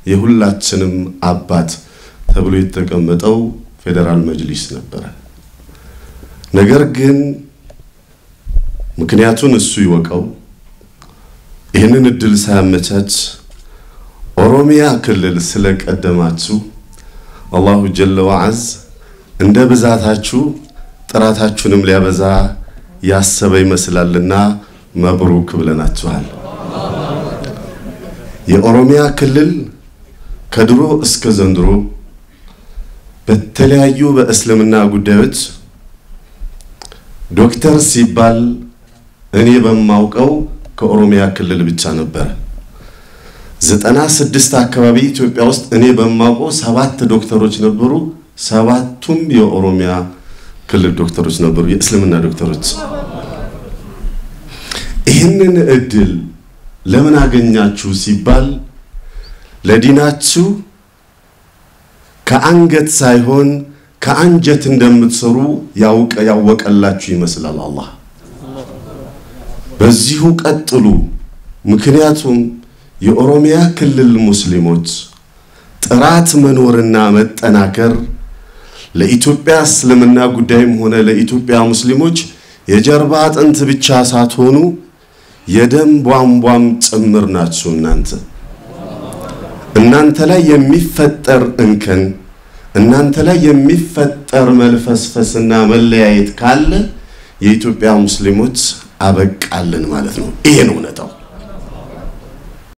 የሁላችንም አባት ተብሎ የተቀመጠው ፌዴራል መጅሊስ ነበረ። ነገር ግን ምክንያቱን እሱ ይወቀው፣ ይህንን እድል ሳያመቻች ኦሮሚያ ክልል ስለቀደማችሁ አላሁ ጀለ ወዐዝ እንደ ብዛታችሁ ጥራታችሁንም ሊያበዛ ያሰበ ይመስላልና መብሩክ ብለናችኋል። የኦሮሚያ ክልል ከድሮ እስከ ዘንድሮ በተለያዩ በእስልምና ጉዳዮች ዶክተር ሲባል እኔ በማውቀው ከኦሮሚያ ክልል ብቻ ነበረ። ዘጠና ስድስት አካባቢ ኢትዮጵያ ውስጥ እኔ በማውቀው ሰባት ዶክተሮች ነበሩ። ሰባቱም የኦሮሚያ ክልል ዶክተሮች ነበሩ፣ የእስልምና ዶክተሮች። ይህንን እድል ለምን አገኛችሁ ሲባል ለዲናችሁ ከአንገት ሳይሆን ከአንጀት እንደምትሰሩ ያውቀ ያወቀላችሁ ይመስላል አላህ። በዚሁ ቀጥሉ። ምክንያቱም የኦሮሚያ ክልል ሙስሊሞች ጥራት መኖርና መጠናከር ለኢትዮጵያ እስልምና ጉዳይም ሆነ ለኢትዮጵያ ሙስሊሞች የጀርባ አጥንት ብቻ ሳትሆኑ የደም ቧንቧም ጭምር ናችሁ። እናንተ እናንተ ላይ የሚፈጠር እንከን እናንተ ላይ የሚፈጠር መልፈስፈስና መለያየት ካለ የኢትዮጵያ ሙስሊሞች አበቃልን ማለት ነው። ይሄ ነው እውነታው።